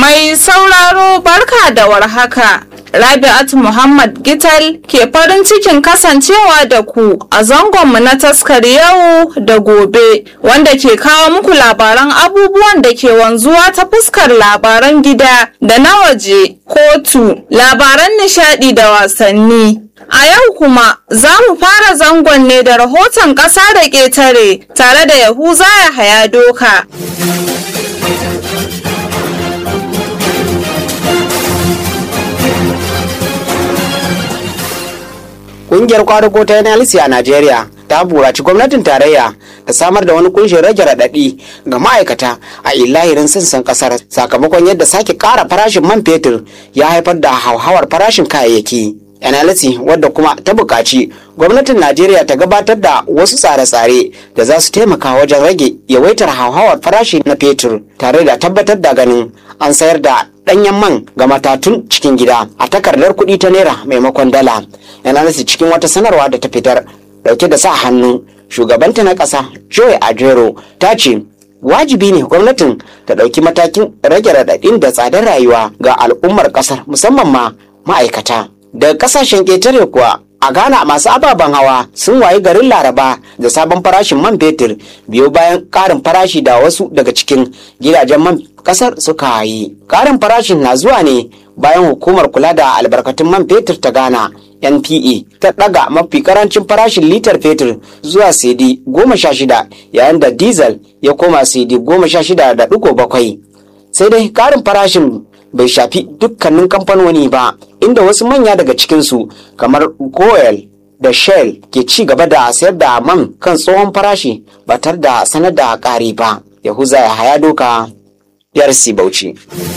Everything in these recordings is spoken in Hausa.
Mai sauraro barka da warhaka. Rabi'atu Muhammad Gital ke farin cikin kasancewa da ku a zangonmu na taskar yau da gobe wanda ke kawo muku labaran abubuwan da ke wanzuwa ta fuskar labaran gida da na waje, kotu, labaran nishadi da wasanni. A yau kuma za mu fara zangon ne da rahoton ƙasa da ƙetare tare da Yahuza ya haya doka. Ƙungiyar kwadago ta NLC a Najeriya ta buraci gwamnatin tarayya ta samar da wani kunshin rage raɗaɗi ga ma'aikata a ilahirin sassan ƙasar sakamakon yadda sake ƙara farashin man fetur ya haifar da hauhawar farashin kayayyaki. NLC wadda kuma ta buƙaci gwamnatin Najeriya ta gabatar da wasu tsare-tsare da za su taimaka wajen rage yawaitar hauhawar farashi na fetur tare da tabbatar da ganin an sayar da ɗanyen man ga matatun cikin gida a takardar kuɗi ta naira maimakon dala. NLC cikin wata sanarwa da ta fitar dauke da sa hannu shugabanta na ƙasa Joy Ajero ta ce wajibi ne gwamnatin ta ɗauki matakin rage raɗaɗin da tsadar rayuwa ga al'ummar ƙasar musamman ma ma'aikata. Daga ƙasashen ƙetare kuwa a Ghana masu ababen hawa sun wayi garin Laraba da sabon farashin man fetur biyo bayan ƙarin farashi da wasu daga cikin gidajen man ƙasar suka yi. Ƙarin farashin na zuwa ne bayan hukumar kula da albarkatun man fetur ta Ghana NPA ta ɗaga mafi karancin farashin litar fetur zuwa CD goma sha shida yayin da diesel ya koma CD goma sha shida da ɗigo bakwai. Sai dai ƙarin farashin bai shafi dukkanin kamfanoni ba inda wasu manya daga cikinsu kamar Goel da Shell ke ci gaba da sayar da man kan tsohon farashi ba tare da sanar da ƙari ba. Yahuza ya haya doka yarsi Bauchi.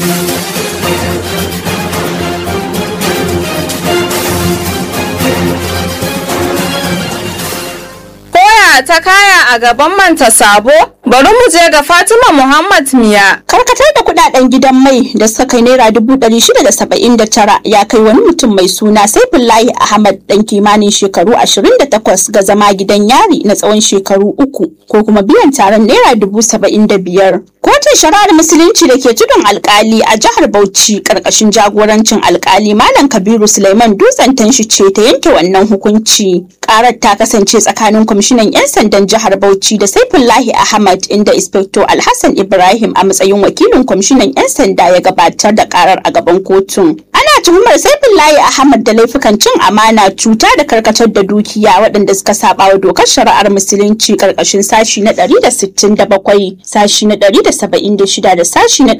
ta kaya a gaban manta sabo bari mu je ga fatima muhammad miya karkatar da kudaden gidan mai da suka kai naira dubu ɗari shida da saba'in da tara ya kai wani mutum mai suna saifullahi ahmad dan kimanin shekaru ashirin da takwas ga zama gidan yari na tsawon shekaru uku ko kuma biyan taron naira dubu saba'in da biyar kotun shari'ar musulunci da ke tudun alkali a jihar bauchi karkashin jagorancin alkali malam kabiru suleiman dutsen tanshi ce ta yanke wannan hukunci karar ta kasance tsakanin kwamishinan 'yan sandan jihar bauchi da saifullahi ahmad inda inspector alhassan ibrahim a matsayin wakilin kwamishinan 'yan sanda ya gabatar da karar a gaban kotun ana tuhumar saifullahi ahmad da laifukan cin amana cuta da karkatar da dukiya waɗanda suka saba wa dokar shari'ar musulunci karkashin sashi na 167 sashi na 176 da sashi na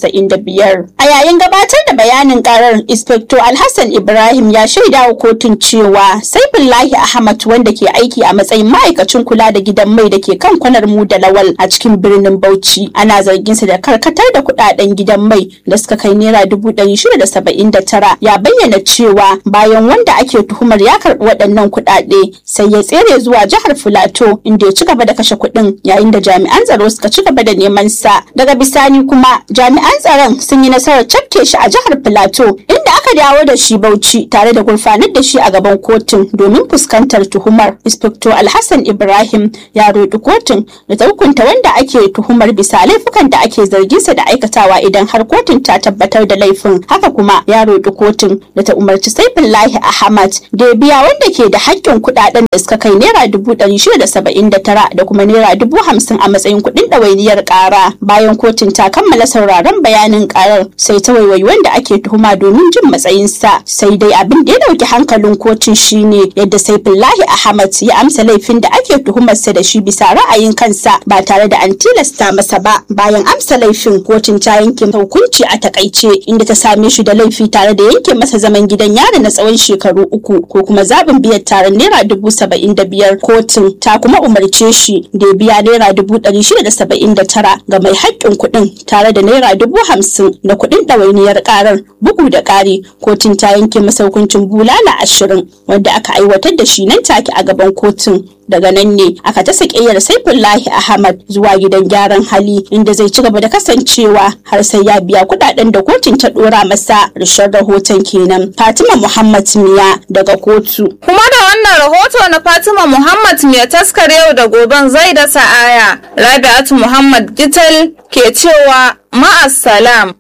195 a yayin gabatar da bayanin karar inspector alhassan ibrahim ya shaida wa kotun cewa saifullahi ahmad wanda ke aiki a matsayin ma'aikacin kula da gidan mai da ke kan kwanar mu da lawal a cikin birnin bauchi ana zargin sa da karkatar da kudaden gidan mai da suka kai naira dubu ɗari shida da saba'in da tara ya bayyana cewa bayan wanda ake tuhumar ya karɓi waɗannan kuɗaɗe sai ya tsere zuwa jihar filato inda ya ci gaba da kashe kuɗin yayin da jami'an tsaro suka ci gaba da neman sa daga bisani kuma jami'an tsaron sun yi nasarar cafke shi a jihar filato inda aka dawo da shi bauchi tare da gurfanar da shi a gaban kotun domin fuskantar tuhumar inspector alhassan ibrahim ya roƙi kotun da ta hukunta wanda ake tuhumar bisa laifukan da ake zarginsa da aikatawa idan har kotun ta tabbatar da laifin haka kuma ya roƙi kotun da ta umarci saifullahi ahmad da ya biya wanda ke da haƙƙin kuɗaɗen da suka kai naira dubu ɗari shida da saba'in da tara da kuma naira dubu hamsin a matsayin kuɗin ɗawainiyar ƙara bayan kotun ta kammala sauraron bayanin ƙarar sai ta waiwayi wanda ake tuhuma domin jin matsayinsa sai dai abin da ya ɗauki hankalin kotun shine yadda saifullahi ahmad ya amsa laifin da ake tuhumarsa da shi bisa ra'ayin kansa ba tare da an tilasta masa ba bayan amsa laifin kotun ta yanke hukunci a takaice inda ta same shi da laifi tare da yanke masa zaman gidan yari na tsawon shekaru uku ko kuma zaɓin biyan taron naira dubu saba'in da biyar kotun ta kuma umarce shi da ya biya naira dubu ɗari shida da saba'in da tara ga mai haƙƙin kuɗin tare da naira dubu hamsin na kuɗin ɗawainiyar ƙarar bugu da ƙari kotun ta yanke masa hukuncin bulala ashirin wanda aka aiwatar da shi nan take a gaban kotun daga nan ne aka ta sakiyar saifullahi ahmad zuwa gidan gyaran hali inda zai ci gaba da kasancewa har sai ya biya kudaden da kotun ta dora masa rishar rahoton kenan fatima muhammad miya daga kotu kuma da wannan rahoto na fatima muhammad miya taskar yau da goben zai da sa'aya rabi'atu muhammad gital ke cewa ma'assalam